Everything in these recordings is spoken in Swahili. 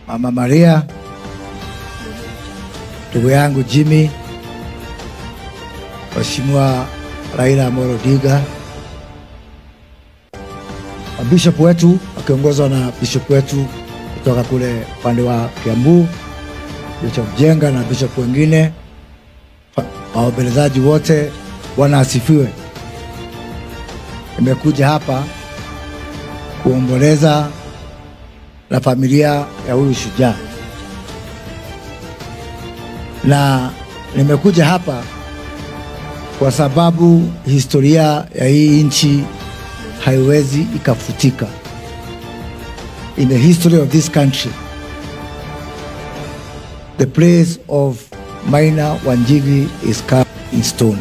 Mama Maria, ndugu yangu Jimmy, Mheshimiwa Raila Amolo Odinga, bishop wetu akiongozwa na bishop wetu kutoka kule upande wa Kiambu, Bishop Jenga na bishop wengine, fa- waombolezaji wote, Bwana asifiwe. Nimekuja hapa kuomboleza na familia ya huyu shujaa, na nimekuja hapa kwa sababu historia ya hii nchi haiwezi ikafutika. In the history of this country, the place of Maina Wanjigi is carved in stone.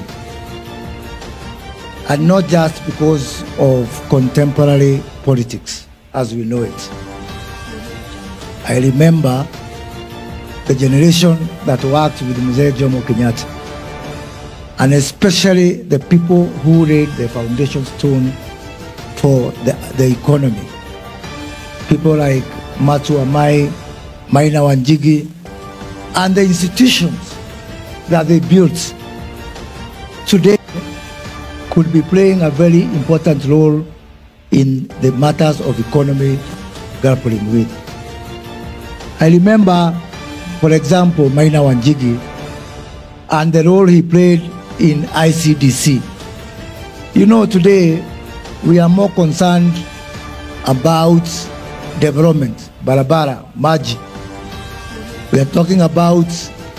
And not just because of contemporary politics as we know it. I remember the generation that worked with Mzee Jomo Kenyatta, and especially the people who laid the foundation stone for the, the economy. People like Matu Amai, Maina Wanjigi, and the institutions that they built today could be playing a very important role in the matters of economy grappling with. I remember, for example, Maina Wanjigi and the role he played in ICDC. You know, today we are more concerned about development, barabara, maji. We are talking about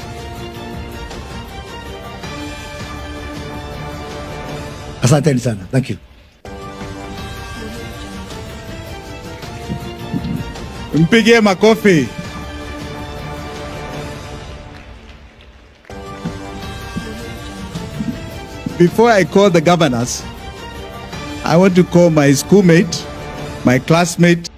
Asanteni sana. Thank you. Mpigie makofi. Before I call the governors, I want to call my schoolmate, my classmate,